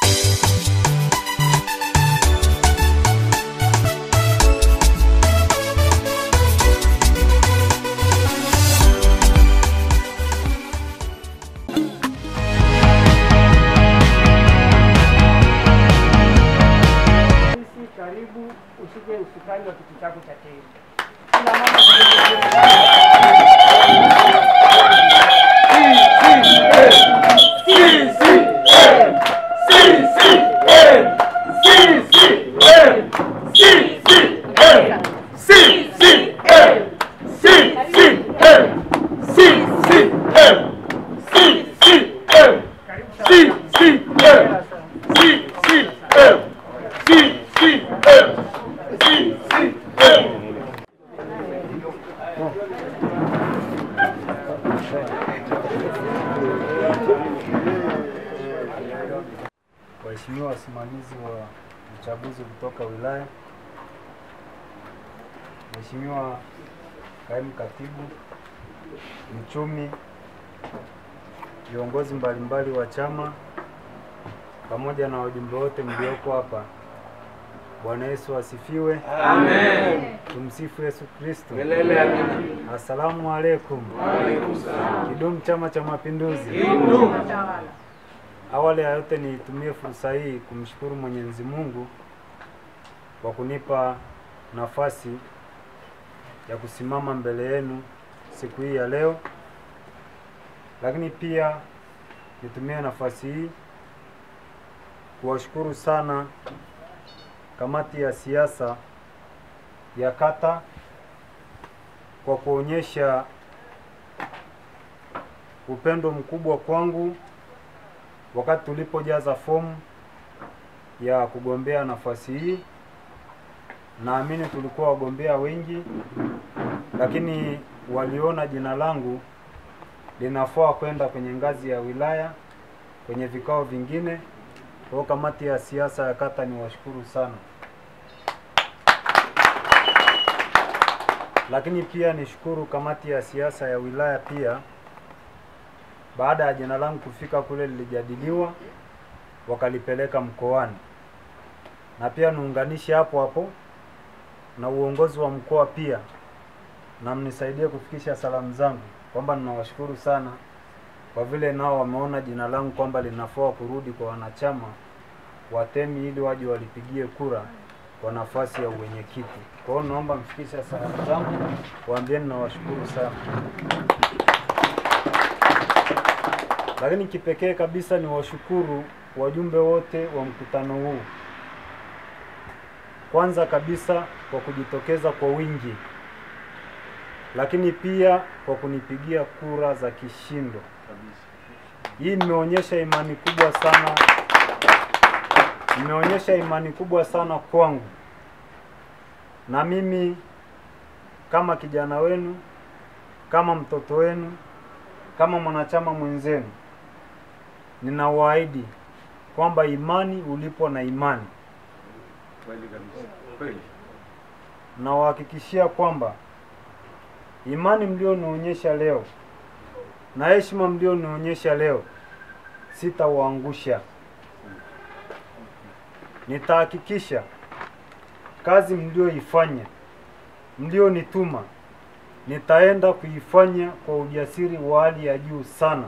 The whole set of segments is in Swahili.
Sisi karibu ushike usukani wa kiti chako cha tezi. Kila mama Waheshimiwa wasimamizi wa uchaguzi kutoka wilaya, Mheshimiwa kaimu katibu, mchumi, viongozi mbalimbali wa chama pamoja na wajumbe wote mlioko hapa, Bwana Yesu asifiwe. Amen. Tumsifu Yesu Kristo. Milele amina. Asalamu alaikum. Waalaikum salaam. Kidumu Chama cha Mapinduzi. Kidumu. Awali ya yote nitumie fursa hii kumshukuru Mwenyezi Mungu kwa kunipa nafasi ya kusimama mbele yenu siku hii ya leo, lakini pia nitumie nafasi hii kuwashukuru sana kamati ya siasa ya kata kwa kuonyesha upendo mkubwa kwangu wakati tulipojaza fomu ya kugombea nafasi hii. Naamini tulikuwa wagombea wengi, lakini waliona jina langu linafaa kwenda kwenye ngazi ya wilaya, kwenye vikao vingine. Kwa hiyo kamati ya siasa ya kata ni washukuru sana, lakini pia nishukuru kamati ya siasa ya wilaya pia baada ya jina langu kufika kule lilijadiliwa, wakalipeleka mkoani, na pia niunganishe hapo hapo na uongozi wa mkoa pia, na mnisaidie kufikisha salamu zangu kwamba ninawashukuru sana kwa vile nao wameona jina langu kwamba linafaa kurudi kwa wanachama watemi ili waje walipigie kura kwa nafasi ya uwenyekiti. Kwa hiyo naomba mfikishe salamu zangu, waambieni nawashukuru sana. Lakini kipekee kabisa ni washukuru wajumbe wote wa mkutano huu, kwanza kabisa kwa kujitokeza kwa wingi, lakini pia kwa kunipigia kura za kishindo. Hii imeonyesha imani kubwa sana, imeonyesha imani kubwa sana kwangu, na mimi kama kijana wenu, kama mtoto wenu, kama mwanachama mwenzenu ninawaahidi kwamba imani ulipo na imani, Kweli kabisa. Kweli. nawahakikishia kwamba imani mlionionyesha leo na heshima mlionionyesha leo sitawaangusha. Nitahakikisha kazi mlioifanya, mlionituma, nitaenda kuifanya kwa ujasiri wa hali ya juu sana.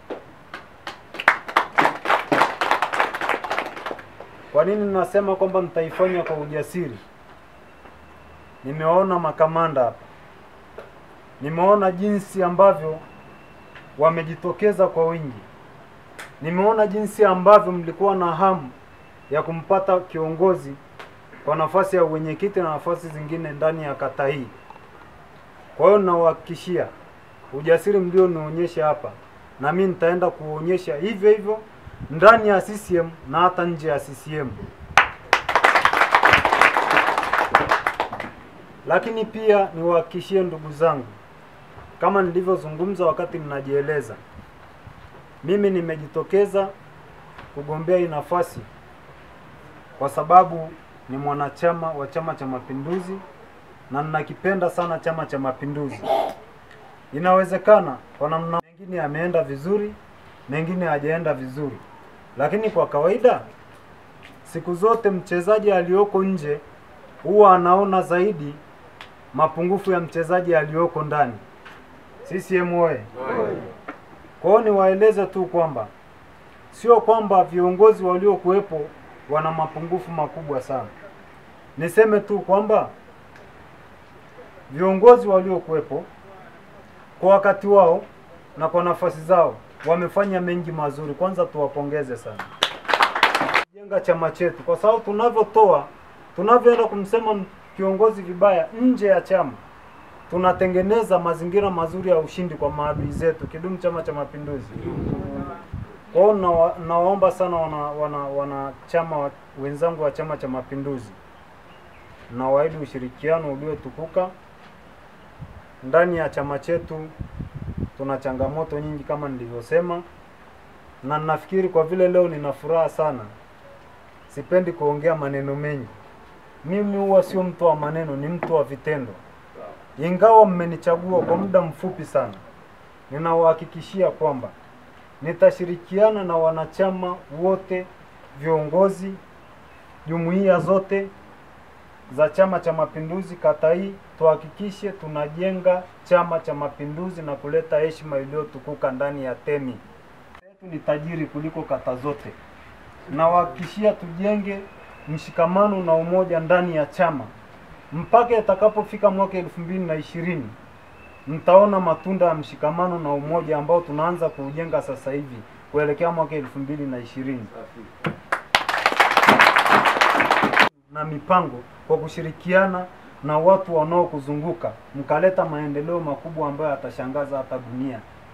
Kwa nini nasema kwamba nitaifanya kwa ujasiri? Nimewaona makamanda hapa, nimeona jinsi ambavyo wamejitokeza kwa wingi, nimeona jinsi ambavyo mlikuwa na hamu ya kumpata kiongozi kwa nafasi ya uwenyekiti na nafasi zingine ndani ya kata hii. Kwa hiyo ninawahakikishia ujasiri mlionionyesha hapa, na mimi nitaenda kuonyesha hivyo hivyo ndani ya CCM na hata nje ya CCM. Lakini pia niwahakikishie ndugu zangu, kama nilivyozungumza wakati ninajieleza, mimi nimejitokeza kugombea hii nafasi kwa sababu ni mwanachama wa Chama cha Mapinduzi na ninakipenda sana Chama cha Mapinduzi. Inawezekana kwa namna mengine yameenda vizuri, mengine hajaenda vizuri, lakini kwa kawaida siku zote mchezaji aliyoko nje huwa anaona zaidi mapungufu ya mchezaji aliyoko ndani. CCM oye! Kwa hiyo niwaeleze tu kwamba sio kwamba viongozi waliokuwepo wana mapungufu makubwa sana. Niseme tu kwamba viongozi waliokuwepo kwa wakati wao na kwa nafasi zao wamefanya mengi mazuri. Kwanza tuwapongeze sana jenga chama chetu, kwa sababu tunavyotoa, tunavyoenda kumsema m- kiongozi vibaya nje ya chama, tunatengeneza mazingira mazuri ya ushindi kwa maadui zetu. Kidumu Chama cha Mapinduzi! Kwa hiyo nawa, nawaomba sana wana, wana, wanachama wa, wenzangu wa Chama cha Mapinduzi, nawaahidi ushirikiano uliotukuka ndani ya chama chetu. Tuna changamoto nyingi kama nilivyosema, na nafikiri kwa vile leo nina furaha sana, sipendi kuongea maneno mengi. Mimi huwa sio mtu wa maneno, ni mtu wa vitendo. Ingawa mmenichagua kwa muda mfupi sana, ninawahakikishia kwamba nitashirikiana na wanachama wote, viongozi, jumuiya zote za Chama cha Mapinduzi kata hii, tuhakikishe tunajenga Chama cha Mapinduzi na kuleta heshima iliyotukuka ndani ya Temi. Yetu ni tajiri kuliko kata zote. Nawahakikishia tujenge mshikamano na umoja ndani ya chama mpaka itakapofika mwaka elfu mbili na ishirini mtaona matunda ya mshikamano na umoja ambao tunaanza kuujenga sasa hivi kuelekea mwaka elfu mbili na ishirini na mipango kwa kushirikiana na watu wanaokuzunguka mkaleta maendeleo makubwa ambayo yatashangaza hata dunia.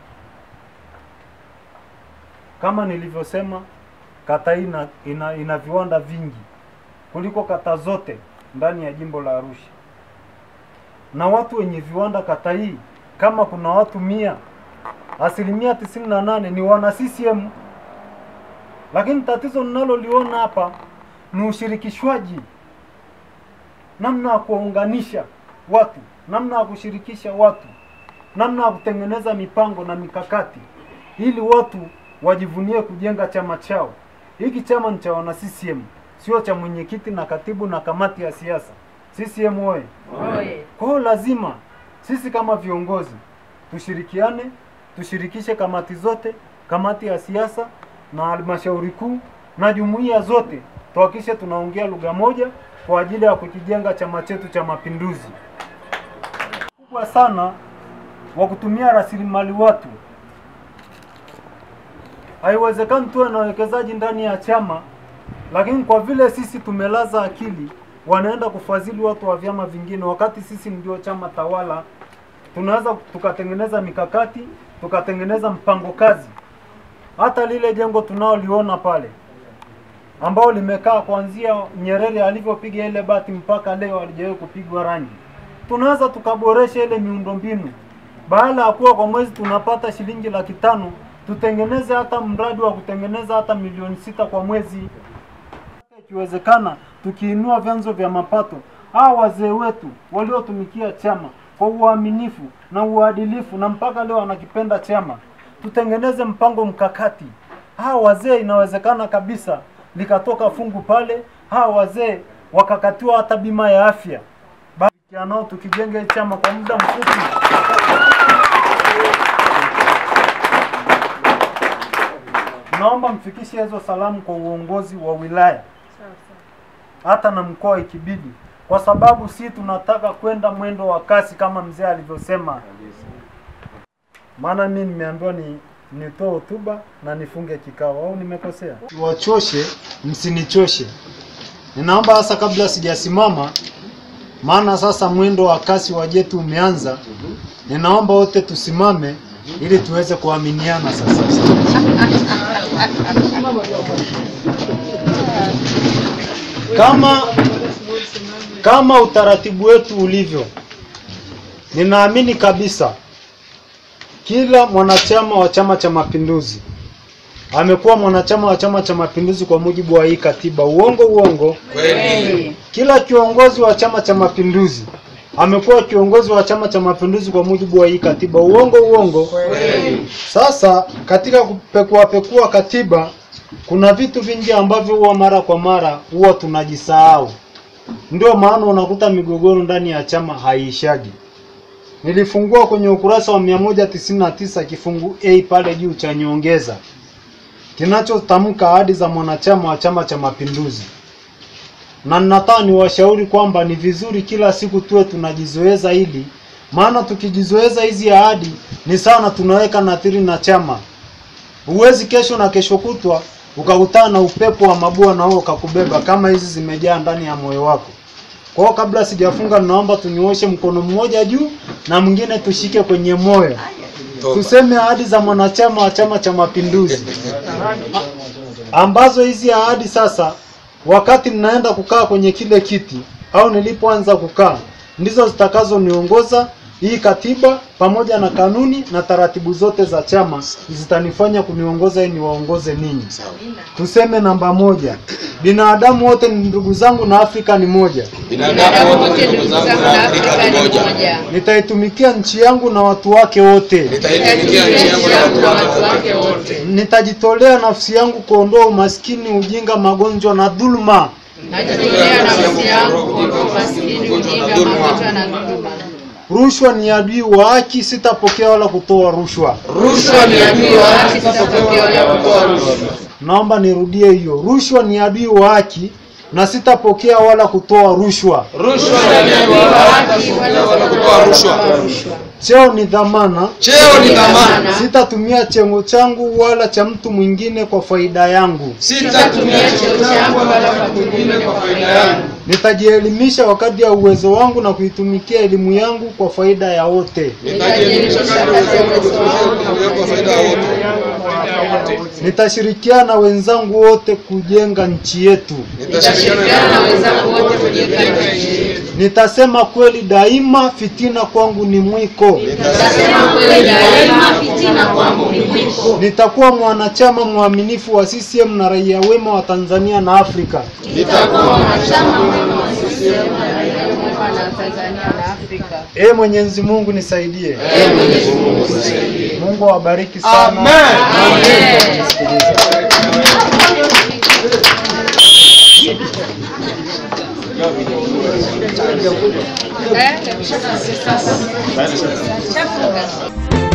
Kama nilivyosema, kata hii ina, ina, ina viwanda vingi kuliko kata zote ndani ya jimbo la Arusha, na watu wenye viwanda kata hii, kama kuna watu mia, asilimia tisini na nane ni wana CCM. Lakini tatizo ninaloliona hapa ni ushirikishwaji, namna ya kuwaunganisha watu, namna ya kushirikisha watu, namna ya kutengeneza mipango na mikakati ili watu wajivunie kujenga chama chao. Hiki chama ni cha wana CCM, sio cha mwenyekiti na katibu na kamati ya siasa. CCM oye! Kwa hiyo lazima sisi kama viongozi tushirikiane, tushirikishe kamati zote, kamati ya siasa na halmashauri kuu na jumuiya zote, tuhakikishe tunaongea lugha moja kwa ajili ya kukijenga chama chetu cha Mapinduzi. Kubwa sana wa kutumia rasilimali watu. Haiwezekani tuwe na wawekezaji ndani ya chama, lakini kwa vile sisi tumelaza akili, wanaenda kufadhili watu wa vyama vingine, wakati sisi ndio chama tawala. Tunaweza tukatengeneza mikakati, tukatengeneza mpango kazi. Hata lile jengo tunaoliona pale ambao limekaa kuanzia Nyerere alivyopiga ile bati mpaka leo halijawahi kupigwa rangi, tunaweza tukaboresha ile miundombinu. Baada ya kuwa kwa mwezi tunapata shilingi laki tano, tutengeneze hata mradi wa kutengeneza hata milioni sita kwa mwezi. Ikiwezekana tukiinua vyanzo vya mapato, hawa wazee wetu waliotumikia chama kwa uaminifu na uadilifu na mpaka leo wanakipenda chama, tutengeneze mpango mkakati. Hawa wazee inawezekana kabisa likatoka fungu pale, hawa wazee wakakatiwa hata bima ya afya. Basi nao tukijenga hii chama kwa muda mfupi naomba mfikishe hizo salamu kwa uongozi wa wilaya hata na mkoa ikibidi, kwa sababu si tunataka kwenda mwendo wa kasi kama mzee alivyosema. Maana mimi nimeambiwa ni nitoe hotuba na nifunge kikao, au nimekosea? Wachoshe, msinichoshe. Ninaomba sasa, kabla sijasimama, maana sasa mwendo wa kasi wa jetu umeanza, ninaomba wote tusimame ili tuweze kuaminiana sasa. Kama kama utaratibu wetu ulivyo, ninaamini kabisa kila mwanachama wa Chama cha Mapinduzi amekuwa mwanachama wa Chama cha Mapinduzi kwa mujibu wa hii katiba. Uongo uongo? Kweli. Kila kiongozi wa Chama cha Mapinduzi amekuwa kiongozi wa Chama cha Mapinduzi kwa mujibu wa hii katiba. Uongo uongo? Kweli. Sasa katika kupekua pekua katiba kuna vitu vingi ambavyo huwa mara kwa mara huwa tunajisahau. Ndio maana unakuta migogoro ndani ya chama haiishagi. Nilifungua kwenye ukurasa wa 199 kifungu A pale juu cha nyongeza kinachotamka ahadi za mwanachama wa Chama cha Mapinduzi, na ninataka niwashauri kwamba ni vizuri kila siku tuwe tunajizoeza hili, maana tukijizoeza hizi ahadi ni sana tunaweka nadhiri na chama. Huwezi kesho na kesho kutwa ukakutana na upepo wa mabua na huo ukakubeba kama hizi zimejaa ndani ya moyo wako. Kwa hiyo kabla sijafunga, naomba tunyooshe mkono mmoja juu na mwingine tushike kwenye moyo, tuseme ahadi za mwanachama wa Chama cha Mapinduzi A- ambazo hizi ahadi sasa, wakati ninaenda kukaa kwenye kile kiti au nilipoanza kukaa, ndizo zitakazoniongoza. Hii katiba pamoja na kanuni na taratibu zote za chama zitanifanya kuniongoza ili niwaongoze ninyi. Tuseme namba moja, binadamu wote ni ndugu zangu na Afrika ni moja. Binadamu wote ndugu zangu na Afrika ni moja. Nitaitumikia nchi yangu na watu wake wote. Nitaitumikia nchi yangu na watu wake wote. Nitajitolea nafsi yangu kuondoa umaskini, ujinga, magonjwa na dhuluma. Najitolea nafsi yangu kuondoa umaskini, ujinga, magonjwa na dhuluma. Rushwa ni adui wa haki, sitapokea wala kutoa rushwa. Rushwa ni adui wa haki, sitapokea wala kutoa rushwa. Naomba nirudie hiyo, rushwa ni adui wa haki na sitapokea wala kutoa rushwa. Rushwa ni adui wa haki, wala kutoa rushwa. Cheo ni dhamana, Cheo ni dhamana, sitatumia cheo changu wala cha mtu mwingine kwa faida yangu. sitatumia cheo changu wala kwa mwingine kwa faida yangu. Nitajielimisha wakati ya uwezo wangu na kuitumikia elimu yangu kwa faida ya wote. Nitajielimisha kadri ya uwezo wangu kwa faida ya wote. Nitashirikiana na wenzangu wote kujenga nchi yetu. Nitashirikiana na wenzangu wote kujenga nchi yetu. Nitasema kweli daima, fitina kwangu ni mwiko. Nitasema kweli daima, fitina kwangu ni mwiko. Nitakuwa mwanachama mwaminifu wa CCM na raia wema wa Tanzania na Afrika. Nitakuwa mwanachama mwema wa CCM na raia wema na Tanzania na Afrika. Ee Mwenyezi Mungu nisaidie. Ee Mwenyezi Mungu nisaidie. Mungu awabariki sana. Amen. Eh, sasa. Shafunga.